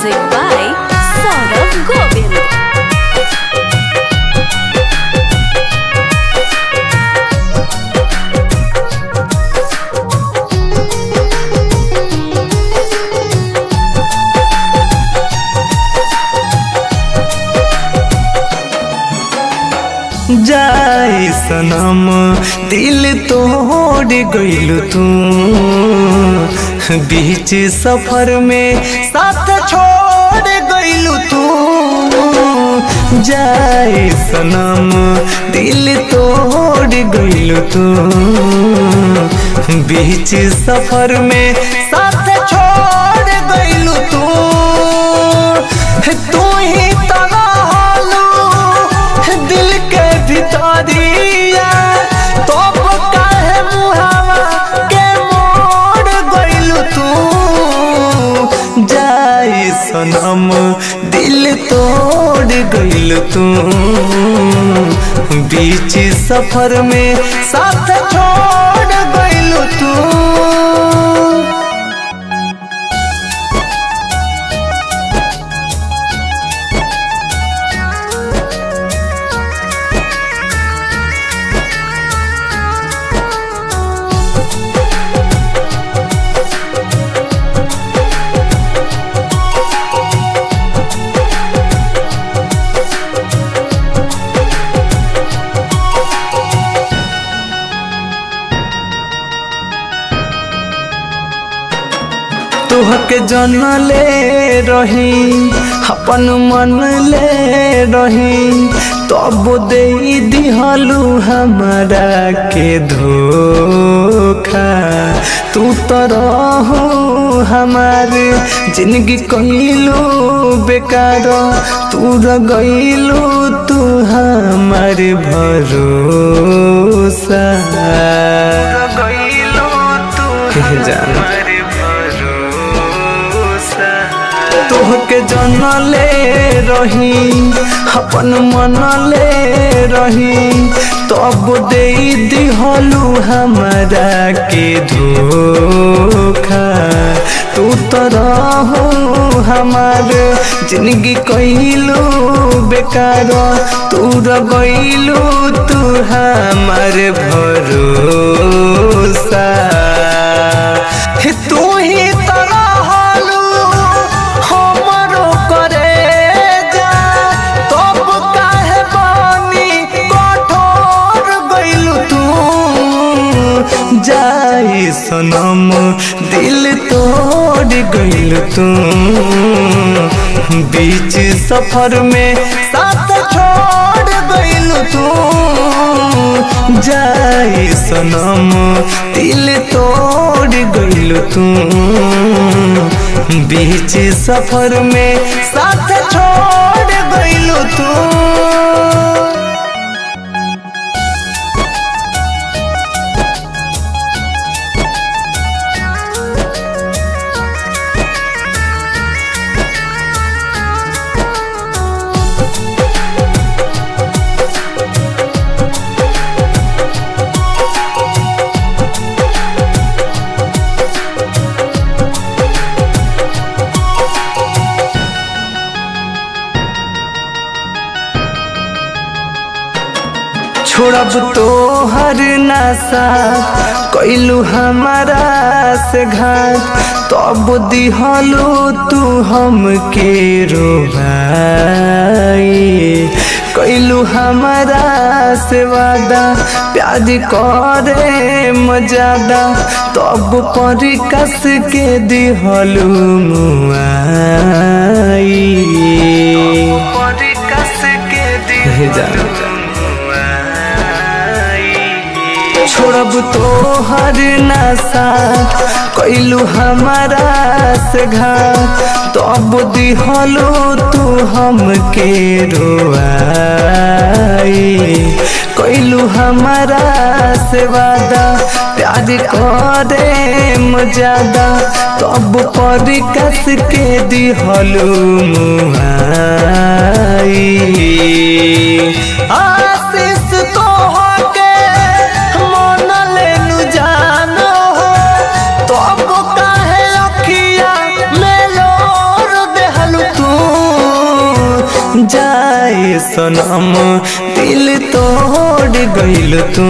Music by Saurav Govind. जाए सनम दिल तोड़ गइल तू बीच सफर में साथ छोड़ गइल तू जाए सनम दिल तोड़ गइल तू बीच सफर में साथ छोड़ गइल तू तू ही तगालू दिल के भितरिया तब काहे मुहावा के मोड़ गइल तू जाए सनम दिल तोड़ गइल तू बीच सफर में साथ छोड़ गइल तू तुहके जन ले रही अपन मन ले रही तब दे दिहलू हमारा के धोखा तू तो रहू हमारे जिंदगी कइलू बेकार तू र गइलू तू हमारे भरोसा गइलू तू जान तोहके जन ले रही अपन मन ले रही तब दे दिहलू हमारा के धोखा तू तो रहू हमार जिंदगी कइलू बेकार तू र गइलू तू हमार भरोसा हे तू ही तरहलू हमरो करे जा तब काहे बानी कठोर गइलू तू जाई सनम दिल तोड़ गइल तू बीच सफर में साथ छोड़ गइल तू जाई सनम दिल तोड़ गइल तू बीच सफर में साथ छोड़ गइल तू छोड़ब तो हर नशा कैलू हमारा से घाट तब दिहलू तू हमके रोभाई कैलू हमारा से वादा प्यार करे मजादा तब पर कस के दिहलू मुआई पर कस के दिहलू छोड़ब तो हर नशा कैलू हमारा से घाट तब दिहलो तू हमके रोआई कैलू हमारा से वादा प्यार करे मजादा तब पर कस के दिहलो मुहाई आशीष तो के मन लेनु जानो हो तब काहे अखिया में लोर देहलु जाए सनम दिल तोड़ गइल तू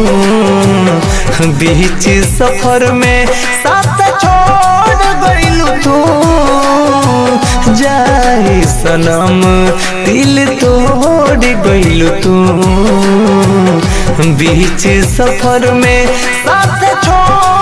बीच सफर में साथ छोड़ गइल तू जाए सनम दिल तोड़ गइल तू बीच सफर में साथ छोड़